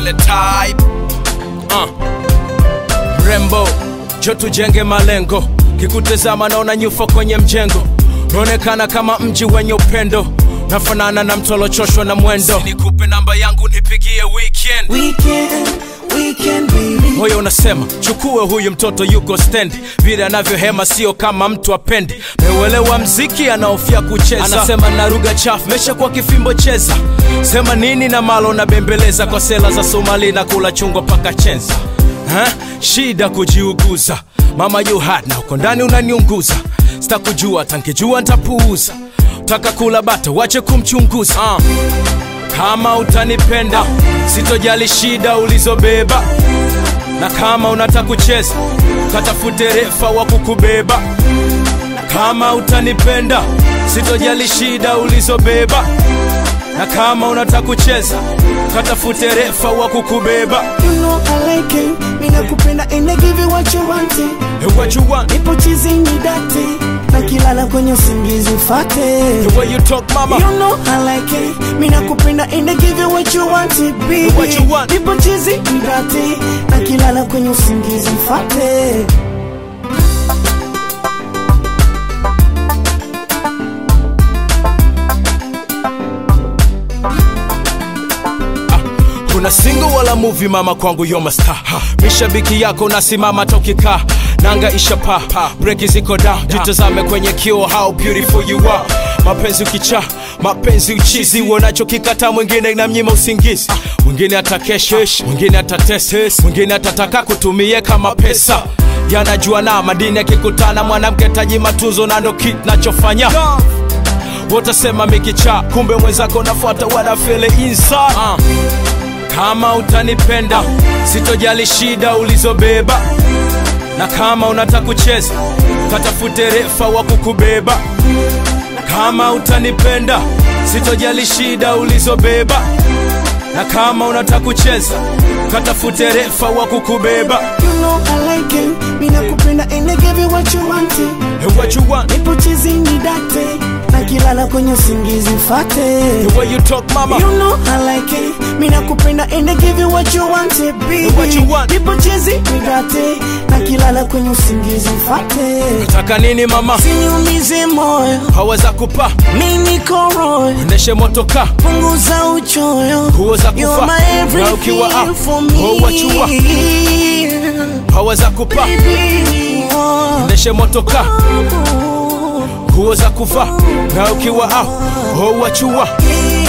zile type uh. mrembo jo tujenge malengo kikutazama naona nyufa kwenye mjengo naonekana kama mji wenye upendo nafanana na mtolochoshwa na mwendo nikupe namba yangu nipigie weekend Weekend, weekend baby. moyo unasema chukue huyu mtoto yuko stendi vile anavyohema sio kama mtu apendi meuelewa mziki anaofia kucheza anasema na lugha chafu mesha kwa kifimbo cheza sema nini na malo na bembeleza kwa sela za somali na kula chungwa paka chenza ha? shida kujiuguza mama you hot na uko ndani unaniunguza sitakujua tankijua ntapuuza taka kula bata wache kumchunguza uh. kama utanipenda sitojali shida ulizobeba na kama unataka kucheza katafute refa wa kukubeba kama utanipenda sitojali shida ulizobeba na kama unataka kucheza katafute refa wa kukubeba You know I like it. Mina kupenda and I give you what you want it. The what you want, Nipo chizini date. Na kilala kwenye usingizi ufate. the way you talk mama You know I like it. Mina kupenda and I give you what you want it, baby. What you want. Nipo chizini date. Na kilala kwenye usingizi ufate. kuna single wala movie mama kwangu yo masta mishabiki yako nasimama tokika nanga ishapa breki ziko down jitazame kwenye kio how beautiful you are mapenzi ukicha mapenzi uchizi uonacho kikata mwingine inamnyima usingizi mwingine atakeshesh mwingine atateses mwingine atataka kutumie kama pesa yanajua na madini yakikutana mwanamke taji matunzo na ndo kit nachofanya wotasema mikicha kumbe mwenzako nafuata wanafele inside uh. kama utanipenda sitojali shida ulizobeba na kama unataka kucheza katafute refa wa kukubeba kama utanipenda sitojali shida ulizobeba na kama unataka kucheza katafute refa wa kukubeba You know I like it. Mina kupenda and I give you what you want it. The what you want, Nipo chizini date. Na kilala kwenye usingizi ufate. the way you talk mama You know I like it. Mina kupenda and I give you what you want it, baby. What you want. Nipo chizi nidate. Na kilala kwenye usingizi ufate. taka nini mama Siniumize moyo. haweza kupa Mimi niko royo. neshe motoka Punguza uchoyo. Nguo za You're kuvaa, my na ukiwa everything up, for oh, what you want. me. haweza kupa Baby, oh. neshe motoka nguo za kuvaa na ukiwa au oh, wachua